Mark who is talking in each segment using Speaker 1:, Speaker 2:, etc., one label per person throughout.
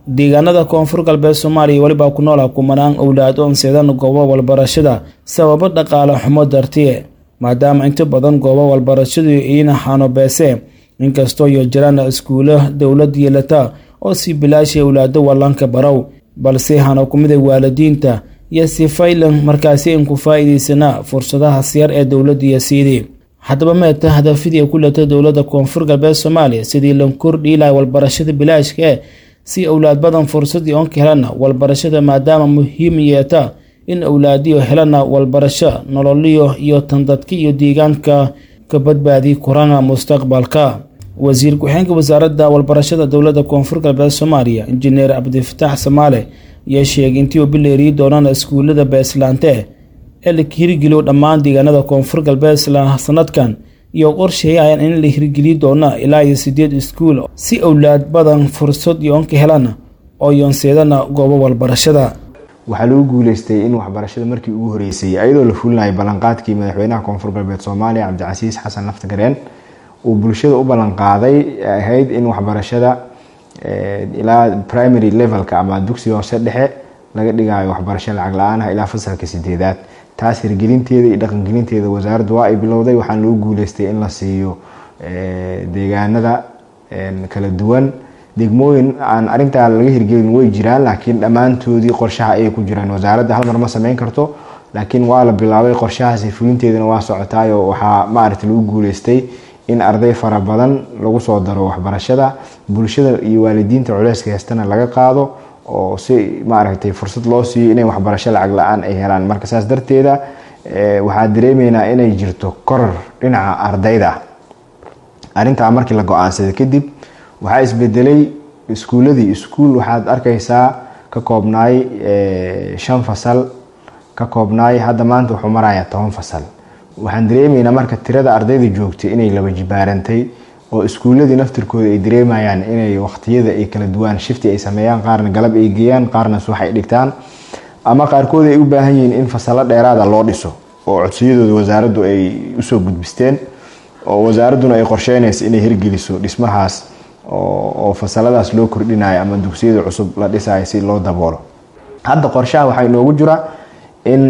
Speaker 1: deegaanada koonfur galbeed soomaaliya welibaa ku noolaa kumanaan owlaad oon seedan goobo walbarashada sababo dhaqaale xumo dartiye maadaama inta badan goobo walbarashadu iina xaanobeese inkastoo iyo jiraan iskuulo dowlad yeelata oo si bilaashay owlaado wallanka barow balse hana kumida waalidiinta iyo si faylan markaasi in ku faa'iidaysanaa fursadaha siyar ee dowladda iyo siidii haddaba meeta hadafidii ku leta dowladda koonfur galbeed soomaaliya sidii lan kordhi laha walbarashada bilaashka ee si owlaad badan fursadii oon ka helana walbarashada maadaama muhiim yeeta in owlaadiyo helana walbarasho nololiyo iyo tandadka iyo deegaanka ka badbaadi kurana mustaqbalka wasiir ku-xeenka wasaaradda walbarashada dowladda koonfur galbeed soomaaliya injineer cabdifataax samaale ayaa sheegay intii uu bileeriyi doonana iskuulada beeslaante ee la hirgeliyo dhammaan deegaanada koonfur galbeed isla sanadkan iyo qorsheeyayaan in la hirgeliyi doona ilaa iyo sideed iskuul si owlaad badan fursad yoon ka helana oo yoonseedana goobo walbarashada
Speaker 2: waxaa lagu guuleystay in waxbarashada markii ugu horeysay iyadoo la fulinayo ballanqaadkii madaxweynaha koonfur galbeed soomaaliya cabdicasiis xasan laftagareen uu bulshada u ballanqaaday ahayd in waxbarashada ilaa primary levelka ama dugsiga hoose dhexe laga dhigayo waxbarasho lacag la-aanah ilaa fasalka sideedaad taas hirgelinteeda iyo dhaqangelinteeda wasaaraddu waa ay bilowday waxaana lagu guuleystay in la siiyo deegaanada kala duwan degmooyin aan arintaa laga hirgelin way jiraan laakiin dhammaantoodii qorshaha ayay ku jiraan wasaaradda hal mar ma sameyn karto laakiin waa la bilaabay qorshahaasi fulinteedana waa socotaayo waxaa maaragta lagu guuleystay in arday fara badan lagu soo daro waxbarashada bulshada iyo waalidiinta culeyska heestana laga qaado oo si maaragtay fursad loo siiyo inay waxbarasho lacag la-aan ay helaan marka saas darteeda waxaa dareemeynaa inay jirto koror dhinaca ardayda arrintaa markii la go-aansaday kadib waxaa isbedelay iskuuladii iskuul waxaad arkaysaa ka koobnaay shan fasal ka koobnaay hadda maanta wuxuu marayaa toban fasal waxaan dareemeynaa marka tirada ardayda joogtay inay laba jibaarantay oo iskuuladii naftirkooda ay dareemayaan inay waqtiyada ay kala duwaan shifti ay sameeyaan qaarna galab ay geeyaan qaarna subax ay dhigtaan ama qaarkood ay u baahan yihiin in fasalo dheeraada loo dhiso oo codsiyadooda wasaaraddu ay usoo gudbisteen oo wasaaradduna ay qorsheynaysa inay hirgeliso dhismahaas oo fasaladaas loo kordhinayo ama dugsiyada cusub la dhisayo si loo daboolo hadda qorshaha waxaa inoogu jira in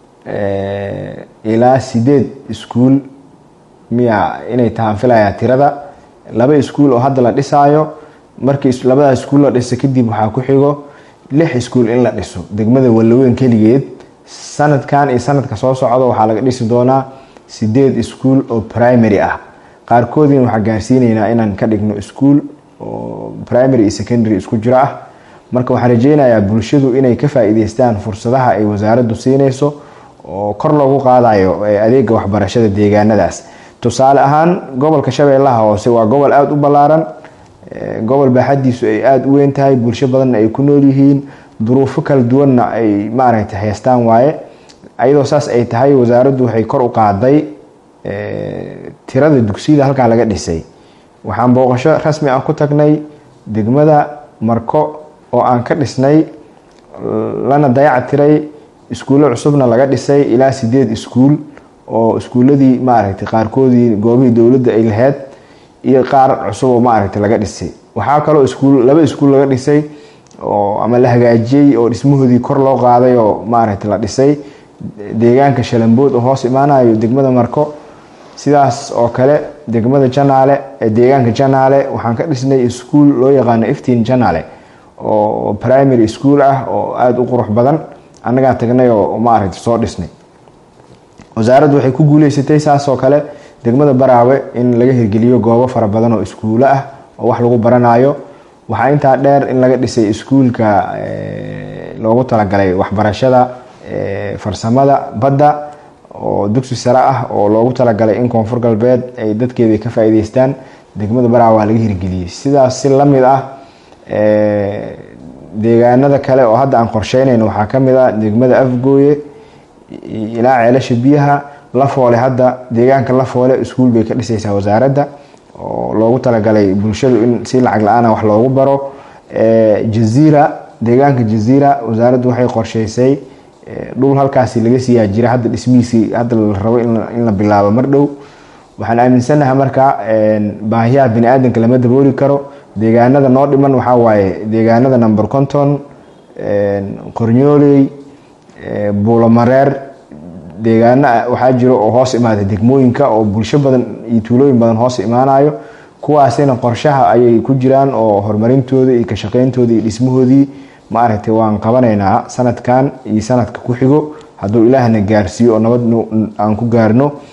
Speaker 2: ilaa sideed iskuul miya inay tahaan filayaa tirada laba iskuul oo hadda la dhisaayo markii labada iskuul la dhisa kadib waxaa ku xigo lix iskuul in la dhiso degmada wallaweyn keligeed sanadkan iyo sanadka soo socda waxaa laga dhisi doonaa sideed iskuul oo primary ah qaarkoodina waxaa gaarsiinaynaa inaan ka dhigno iskuul oo primary iyo secondary isku jiro ah marka waxaan rajeynayaa bulshadu inay ka faa-iideystaan fursadaha ay wasaaraddu siinayso oo kor loogu qaadayo adeega waxbarashada deegaanadaas tusaale ahaan gobolka shabeellaha hoose waa gobol aada u ballaaran gobol baaxadiisu ay aada u weyn tahay bulsho badanna ay ku nool yihiin duruufo kala duwanna ay maaragtay haystaan waaye ayadoo saas ay tahay wasaaraddu waxay kor u qaaday tirada dugsiyada halkaa laga dhisay waxaan booqasho rasmi ah ku tagnay degmada marko oo aan ka dhisnay lana dayac tiray iskuullo cusubna laga dhisay ilaa sideed iskuul oo iskuuladii maaragtay qaarkoodii goobihii dowladda ay lahayd iyo qaar cusub oo maaragtay laga dhisay waxaa kaloo iskuul laba iskuul laga dhisay oo ama la hagaajiyey oo dhismahoodii kor loo qaaday oo maaragtay la dhisay deegaanka shalambood oo hoos imaanayo degmada marko sidaas oo kale degmada janaale ee deegaanka janaale waxaan ka dhisnay iskuul loo yaqaano iftiin janaale oo primary school ah oo aada u qurux badan annagaa tagnay oo maaragtay soo dhisnay wasaaraddu waxay ku guuleysatay saas oo kale degmada baraawe in laga hirgeliyo goobo fara badan oo iskuulo ah oo wax lagu baranayo waxaa intaa dheer in laga dhisay iskuulka loogu talagalay waxbarashada farsamada badda oo dugsi sare ah oo loogu talagalay in koonfur galbeed ay dadkeeda ka faa-iideystaan degmada baraawe waa laga hirgeliyey sidaas si lamid ah deegaanada kale oo hadda aan qorsheynayno waxaa kamid ah degmada afgooye ilaa ceelasha biyaha lafoole hadda deegaanka lafoole iskuul bay ka dhisaysaa wasaaradda oo loogu talagalay bulshadu in si lacag la-aana wax loogu baro jaziira deegaanka jaziira wasaaraddu waxay qorsheysay dhul halkaasi laga siiyaa jira hadda dhismihiisii hadda la rabo in la bilaabo mar dhow waxaan aaminsanahay marka baahiyaha bani aadanka lama dabooli karo deegaanada noo dhiman waxaa waaye deegaanada number conton qornyooley buulomareer deegaano waxaa jiro oo hoos imaada degmooyinka oo bulsho badan iyo tuulooyin badan hoos imaanayo kuwaasina qorshaha ayay ku jiraan oo horumarintooda iyo kashaqeyntooda iyo dhismahoodii maaragtay waan qabanaynaa sanadkan iyo sanadka ku xigo hadduu ilaahna gaarsiiyo oo nabad aan ku gaarno